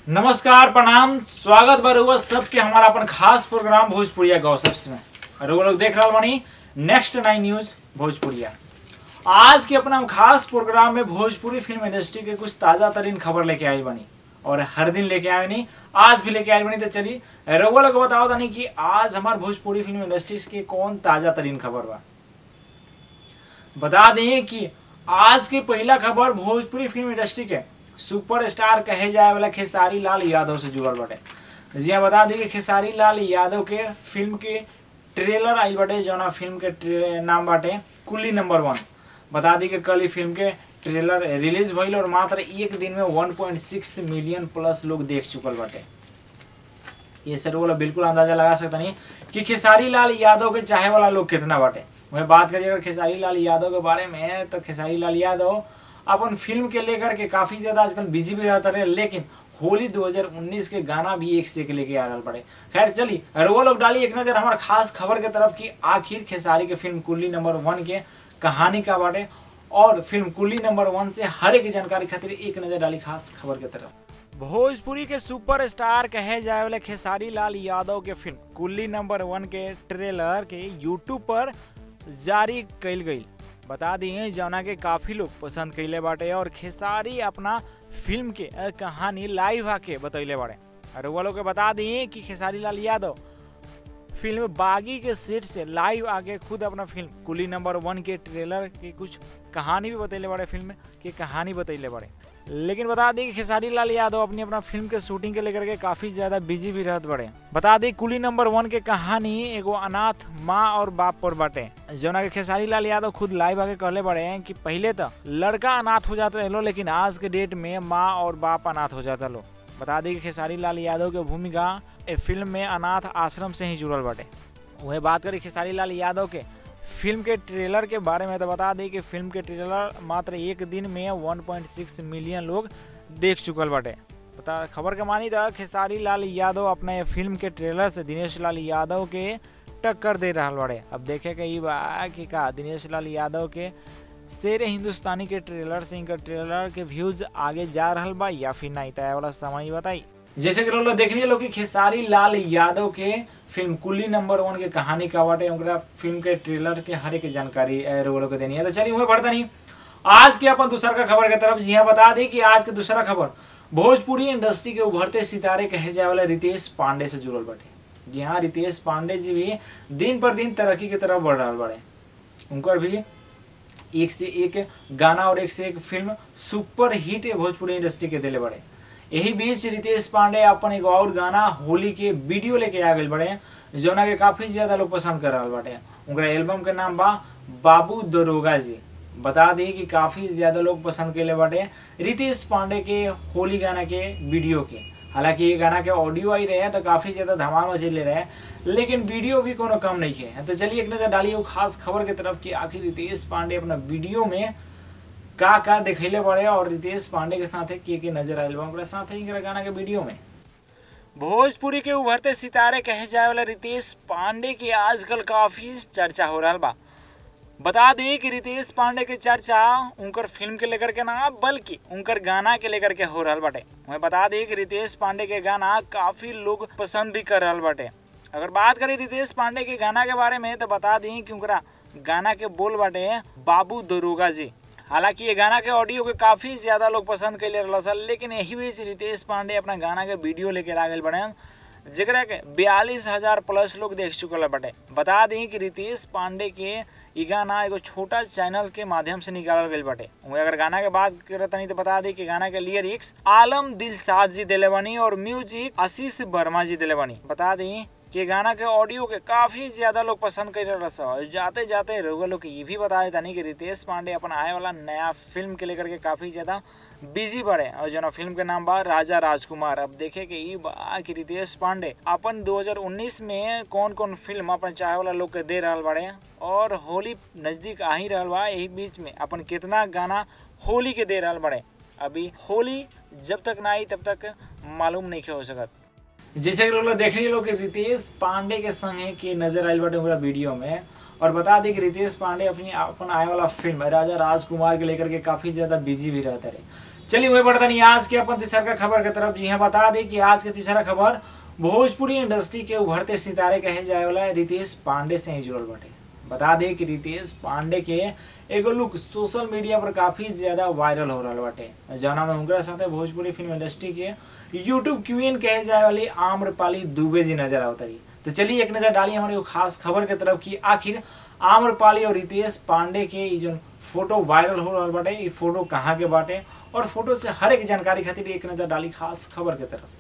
नमस्कार प्रणाम स्वागत बा रउआ सबके हमारा अपन खास प्रोग्राम भोजपुरिया गौसप्स में रउआ लोग देख रहल बानी नेक्स्ट नाइन न्यूज भोजपुरिया आज के अपना हम खास प्रोग्राम में भोजपुरी फिल्म इंडस्ट्री के कुछ ताजा तरीन खबर लेके आई बनी और हर दिन लेके आए नहीं आज भी लेके आए बनी तो चली रउआ लोग बताओ तानी कि आज हमार भोजपुरी फिल्म इंडस्ट्रीज के कौन ताजा तरीन खबर बा बता दें कि आज की पहला खबर भोजपुरी फिल्म इंडस्ट्री के सुपरस्टार कहे जाए वाला खेसारी लाल यादव से जुड़ल बाटे जी हाँ बता दी कि खेसारी लाल यादव के फिल्म के ट्रेलर आइल बाटे जौना फिल्म के ट्रे- नाम बाटे कुली नंबर वन बता दी कि कल ही फिल्म के ट्रेलर रिलीज भइल और मात्र एक दिन में 1.6 मिलियन प्लस लोग देख चुकल बाटे ये सर वाला बिल्कुल अंदाजा लगा सकता नहीं कि खेसारी लाल यादव के चाहे वाला लोग कितना बाटे वही बात करिए अगर खेसारी लाल यादव के बारे में तो खेसारी लाल यादव अपन फिल्म के लेकर के काफी ज्यादा आजकल बिजी भी रहता रहे लेकिन होली 2019 के गाना भी एक से एक लेके आ रहा पड़े खैर चली रुआ लोग डाली एक नजर हमारे खास खबर के तरफ की आखिर खेसारी के फिल्म कुल्ली नंबर वन के कहानी का बाटे और फिल्म कुल्ली नंबर वन से हर एक जानकारी खातिर एक नजर डाली खास खबर के तरफ भोजपुरी के सुपरस्टार कहे जाए वाले खेसारी लाल यादव के फिल्म कुल्ली नंबर वन के ट्रेलर के यूट्यूब पर जारी कइल गई बता दिए जौना के काफी लोग पसंद कइले बाटे और खेसारी अपना फिल्म के अ, कहानी लाइव आके बतैले बाड़े और वो लोग के बता दिए कि खेसारी लाल यादव फिल्म बागी के सेट से लाइव आके खुद अपना फिल्म कुली नंबर वन के ट्रेलर की कुछ कहानी भी बतैले बड़े फिल्म की कहानी बतैले बड़े लेकिन बता दी कि खेसारी लाल यादव अपनी अपना फिल्म के शूटिंग के लेकर के काफी ज्यादा बिजी भी रहत बड़े बता दी कुली नंबर वन के कहानी एगो अनाथ माँ और बाप पर बाटे जौना के खेसारी लाल यादव खुद लाइव आके कहले बड़े हैं कि पहले तो लड़का अनाथ हो जाता लो लेकिन आज के डेट में माँ और बाप अनाथ हो जाता लो बता दी कि खेसारी लाल यादव के भूमिका ए फिल्म में अनाथ आश्रम से ही जुड़ल बाटे वही बात करी खेसारी लाल यादव के फिल्म के ट्रेलर के बारे में तो बता दी कि फिल्म के ट्रेलर मात्र एक दिन में 1.6 मिलियन लोग देख चुकल बाटे बता खबर के मानी था खेसारी लाल यादव अपने फिल्म के ट्रेलर से दिनेश लाल यादव के टक्कर दे रहा बाड़े अब देखे के ई बा कि का दिनेश लाल यादव के शेर हिंदुस्तानी के ट्रेलर से इनका ट्रेलर के व्यूज आगे जा रहल बा या फिर नहीं तय वाला समय बताई जैसे कि लोग देख लो कि खेसारी लाल यादव के फिल्म कुली नंबर वन के कहानी का बाटे उनका फिल्म के ट्रेलर के हर एक जानकारी ए, रोग लोग के देनी है तो चलिए वही बढ़ता नहीं आज के अपन दूसरा का खबर के तरफ जी हाँ बता दी कि आज के दूसरा खबर भोजपुरी इंडस्ट्री के उभरते सितारे कहे जाए वाले रितेश पांडे से जुड़ल बाटे जी हाँ रितेश पांडे जी भी दिन पर दिन तरक्की की तरफ बढ़ रहा बाड़े उनकर भी एक से एक गाना और एक से एक film super hit Bhojpuri industry के दिले बड़े यही बीच रितेश पांडे अपन एक और गाना होली के वीडियो लेके आ गए बड़े जौना के काफी ज्यादा लोग पसंद कर रहा बाटे उनका एल्बम के नाम बा बाबू दरोगा जी बता दी कि काफी ज्यादा लोग पसंद कैले बाटे रितेश पांडे के होली गाना के वीडियो के हालांकि ये गाना के ऑडियो आई रहे तो काफी ज्यादा धमाल मचेले रहे लेकिन वीडियो भी कोनो कम नहीं है तो चलिए एक नजर डालिए वो खास खबर की तरफ कि आखिर रितेश पांडे अपना वीडियो में का का दिखैले बड़े और रितेश पांडे के साथ के के नजर आयल बा ओकरा साथ ही एकरा गाना के वीडियो में भोजपुरी के उभरते सितारे कहे जाए वाला रितेश पांडे की आजकल काफी चर्चा हो रहा बा बता दें कि रितेश पांडे के चर्चा उनकर फिल्म के लेकर के ना बल्कि उनकर गाना के लेकर के हो रहा बाटे मैं बता दें कि रितेश पांडे के गाना काफी लोग पसंद भी कर रहा बाटे अगर बात करें रितेश पांडे के गाना के बारे में तो बता दें कि उनका गाना के बोल बाटे बाबू दरोगा जी हालांकि ये गाना के ऑडियो के काफी ज्यादा लोग पसंद कैले रहल सन लेकिन यही बीच रितेश पांडे अपना गाना के वीडियो लेके आ गए बड़े जेकरा के बयालीस हजार प्लस लोग देख चुकल बाटे बता दी कि रितेश पांडे के ई गाना एगो छोटा चैनल के माध्यम से निकालल गईल बाटे वहीं अगर गाना के बात करत नहीं तो बता दी कि गाना के लिरिक्स आलम दिलसाद जी दिले बनी और म्यूजिक आशीष वर्मा जी दिले बनी बता दी कि गाना के ऑडियो के काफी ज्यादा लोग पसंद कर रहा और जाते जाते रउआ लोग के ये भी बता देता नहीं कि रितेश पांडे अपन आए वाला नया फिल्म के लेकर के काफी ज्यादा बिजी बढ़े और जो फिल्म के नाम बा राजा राजकुमार अब देखे कि ई बा कि रितेश पांडे अपन 2019 में कौन कौन फिल्म अपन चाहे वाला लोग के दे रहल बाड़े और होली नजदीक आ ही रहल बा यही बीच में अपन कितना गाना होली के दे रहल बाड़े अभी होली जब तक ना आई तब तक मालूम नहीं हो सकत जैसे कि लोग देख लो कि रितेश पांडे के संगे के नजर आयल बाटे पूरा वीडियो में और बता दें कि रितेश पांडे अपनी अपन आए वाला फिल्म राजा राजकुमार के लेकर के काफी ज्यादा बिजी भी रहता रहे चलिए वही बढ़ता नहीं आज के अपन तीसरा खबर के तरफ जी हाँ बता दें कि आज के तीसरा खबर भोजपुरी इंडस्ट्री के उभरते सितारे कहे जाए वाला रितेश पांडे से ही जुड़ल बाटे बता दें कि रितेश पांडे के एगो लुक सोशल मीडिया पर काफी ज्यादा वायरल हो रहा बाटे जौना में उनका साथे भोजपुरी फिल्म इंडस्ट्री के यूट्यूब क्वीन कहे जाए वाली आम्रपाली दुबे जी नजर आवतरी तो चलिए एक नजर डालिए हमारे खास खबर के तरफ की आखिर आम्रपाली और रितेश पांडे के ये जो फोटो वायरल हो रहा बाटे ये फोटो कहाँ के बाटे और फोटो से हर एक जानकारी खातिर एक नजर डाली खास खबर के तरफ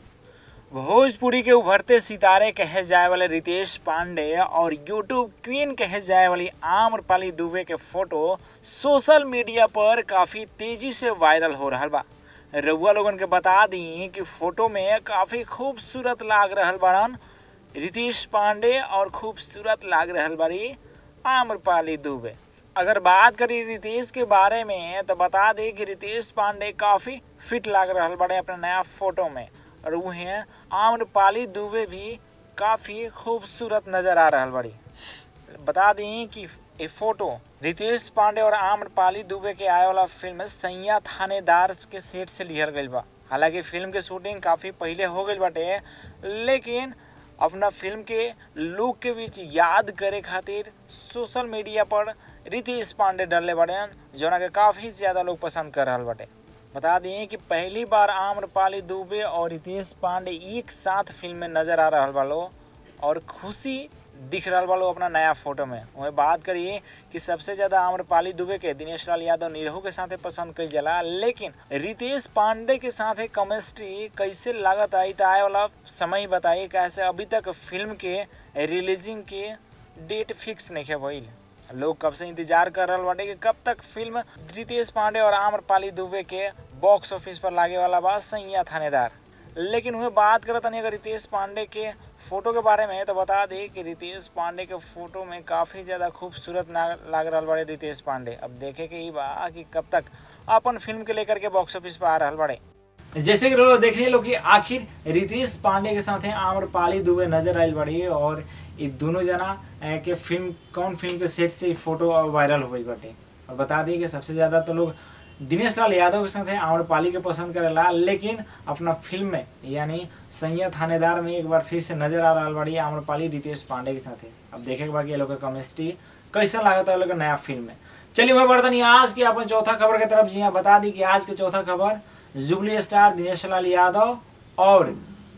भोजपुरी के उभरते सितारे कहे जाए वाले रितेश पांडे और यूट्यूब क्वीन कहे जाए वाली आम्रपाली दुबे के फोटो सोशल मीडिया पर काफी तेजी से वायरल हो रहा बा रउआ लोगन के बता दी कि फोटो में काफी खूबसूरत लाग रहल बाड़न रितेश पांडे और खूबसूरत लाग रहल बाड़ी आम्रपाली दुबे अगर बात करी रितेश के बारे में तो बता दें कि रितेश पांडे काफी फिट लाग रहल बाड़े अपने नया फोटो में और वो हैं आम्रपाली दुबे भी काफी खूबसूरत नजर आ रहल बाड़ी बता दी कि ये फोटो रितेश पांडे और आम्रपाली दुबे के आए वाला फिल्म सैया थानेदार के सेट से लिहल गई बा हालांकि फिल्म के शूटिंग काफी पहले हो गई बाटे लेकिन अपना फिल्म के लुक के बीच याद करे खातिर सोशल मीडिया पर रितेश पांडे डरले बाटे जोना के काफी ज्यादा लोग पसंद कर रहा बाटे बता दें कि पहली बार आम्रपाली दुबे और रितेश पांडे एक साथ फिल्म में नजर आ रहा वालो और खुशी दिख रहा वालो अपना नया फोटो में वही बात करिए कि सबसे ज्यादा आम्रपाली दुबे के दिनेश लाल यादव निरहू के साथ पसंद कई जला लेकिन रितेश पांडे के साथ केमिस्ट्री कैसे लागत आई तो आए वाला समय बताइए कैसे अभी तक फिल्म के रिलीजिंग के डेट फिक्स नहीं है भइल लोग कब से इंतजार कर रहा बाटे कि कब तक फिल्म रितेश पांडे और आम्रपाली दुबे के बॉक्स ऑफिस पर लागे वाला बा सैया थानेदार लेकिन वह बात करत नहीं अगर रितेश पांडे के फोटो के बारे में तो बता दे कि रितेश पांडे के फोटो में काफी ज्यादा खूबसूरत लाग रहा बड़े रितेश पांडे अब देखे के ही बा कि कब तक अपन फिल्म के लेकर के बॉक्स ऑफिस पर आ रहा बड़े जैसे कि लोग देख रहे लोग कि आखिर रितेश पांडे के साथ आम्रपाली दुबे नजर आयल बड़ी और ये दोनों जना के फिल्म कौन फिल्म के सेट से फोटो वायरल हो गई बाटे और बता दी कि सबसे ज्यादा तो लोग दिनेश लाल यादव के साथ आम्रपाली के पसंद करेला लेकिन अपना फिल्म में यानी सैया थानेदार में एक बार फिर से नजर आ रहा बड़ी आम्रपाली रितेश पांडे के साथ अब देखे के बाकी लोग केमिस्ट्री कैसा लागत है लोग नया फिल्म में चलिए वही बर्तन आज की अपन चौथा खबर की तरफ जी हाँ बता दी कि आज की चौथा खबर जुबली स्टार दिनेश लाल यादव और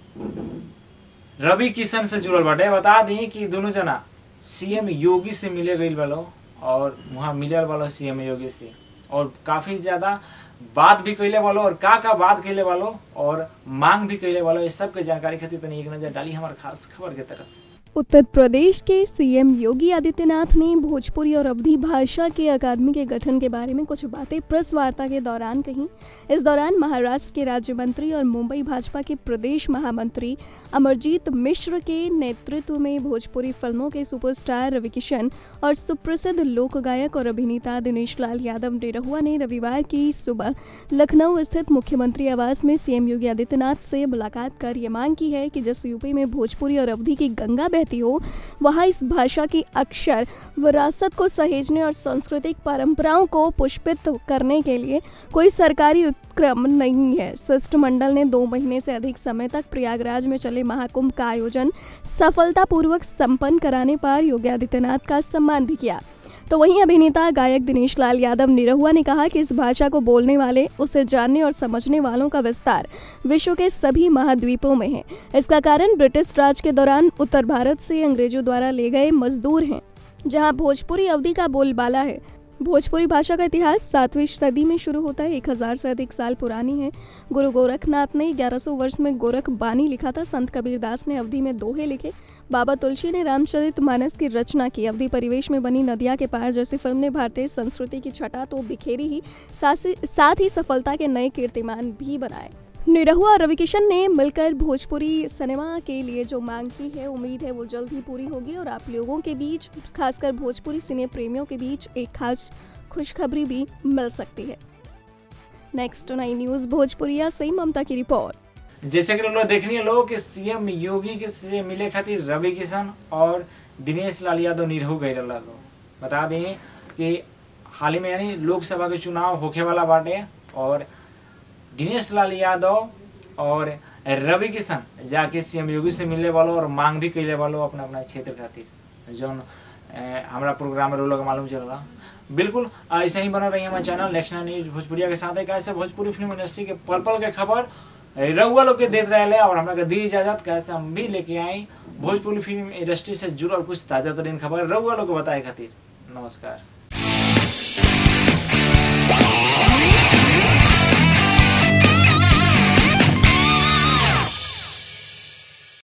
रवि किशन से जुड़ल बाटे बता दी कि दोनों जना सीएम योगी से मिले गई वालो और वहाँ मिलल वालो सीएम योगी से और काफी ज्यादा बात भी कैले वालो और का का बात कैले वालो और मांग भी कैले वालो इस सब के जानकारी खातिर तनी एक नजर डाली हमारे खास खबर के तरफ उत्तर प्रदेश के सीएम योगी आदित्यनाथ ने भोजपुरी और अवधी भाषा के अकादमी के गठन के बारे में कुछ बातें प्रेस वार्ता के दौरान कही इस दौरान महाराष्ट्र के राज्य मंत्री और मुंबई भाजपा के प्रदेश महामंत्री अमरजीत मिश्र के नेतृत्व में भोजपुरी फिल्मों के सुपरस्टार रवि किशन और सुप्रसिद्ध लोक गायक और अभिनेता दिनेश लाल यादव डेरहुआ ने रविवार की सुबह लखनऊ स्थित मुख्यमंत्री आवास में सीएम योगी आदित्यनाथ से मुलाकात कर ये मांग की है कि जिस यूपी में भोजपुरी और अवधी की गंगा बहती हो वहाँ इस भाषा की अक्षर विरासत को सहेजने और सांस्कृतिक परंपराओं को पुष्पित करने के लिए कोई सरकारी उपक्रम नहीं है शिष्टमंडल ने दो महीने से अधिक समय तक प्रयागराज में चले महाकुंभ का आयोजन सफलतापूर्वक संपन्न कराने पर योगी आदित्यनाथ का सम्मान भी किया तो वहीं अभिनेता गायक दिनेश लाल यादव निरहुआ ने कहा कि इस भाषा को बोलने वाले उसे जानने और समझने वालों का विस्तार विश्व के सभी महाद्वीपों में है इसका कारण ब्रिटिश राज के दौरान उत्तर भारत से अंग्रेजों द्वारा ले गए मजदूर हैं जहां भोजपुरी अवधि का बोलबाला है भोजपुरी भाषा का इतिहास सातवीं सदी में शुरू होता है एक हजार से अधिक साल पुरानी है गुरु गोरखनाथ ने 1100 वर्ष में गोरख बानी लिखा था संत कबीरदास ने अवधि में दोहे लिखे बाबा तुलसी ने रामचरित मानस की रचना की अवधि परिवेश में बनी नदिया के पार जैसी फिल्म ने भारतीय संस्कृति की छटा तो बिखेरी ही साथ ही सफलता के नए कीर्तिमान भी बनाए निरहुआ और रवि किशन ने मिलकर भोजपुरी सिनेमा के लिए जो मांग की है उम्मीद है वो जल्द ही पूरी होगी और आप लोगों के बीच खासकर भोजपुरी सिने प्रेमियों के बीच एक खास खुशखबरी भी मिल सकती है नेक्स्ट नाइन न्यूज भोजपुरिया से ममता की रिपोर्ट जैसे कि लोग देखनी है लोग कि सीएम योगी के से मिले खातिर रवि किशन और दिनेश लाल यादव निरहू गए लोग बता दें कि हाल ही में यानी लोकसभा के चुनाव होखे वाला बाटे और दिनेश लाल यादव और रवि किशन जाके सीएम योगी से मिलने वालों और मांग भी कैले वालों अपना अपना क्षेत्र खातिर जौन ए, हमरा प्रोग्राम में लोग मालूम चल रहा बिल्कुल ऐसे ही बना रही हमारे चैनल नेशनल न्यूज भोजपुरिया के साथ है कैसे भोजपुरी फिल्म इंडस्ट्री के पल पल के खबर रउआ लोग के देते रहे और हमरा के दी इजाजत कैसे हम भी लेके आई भोजपुरी फिल्म इंडस्ट्री से जुड़ल कुछ ताजा तरीन खबर रउआ लोग के बताए खातिर नमस्कार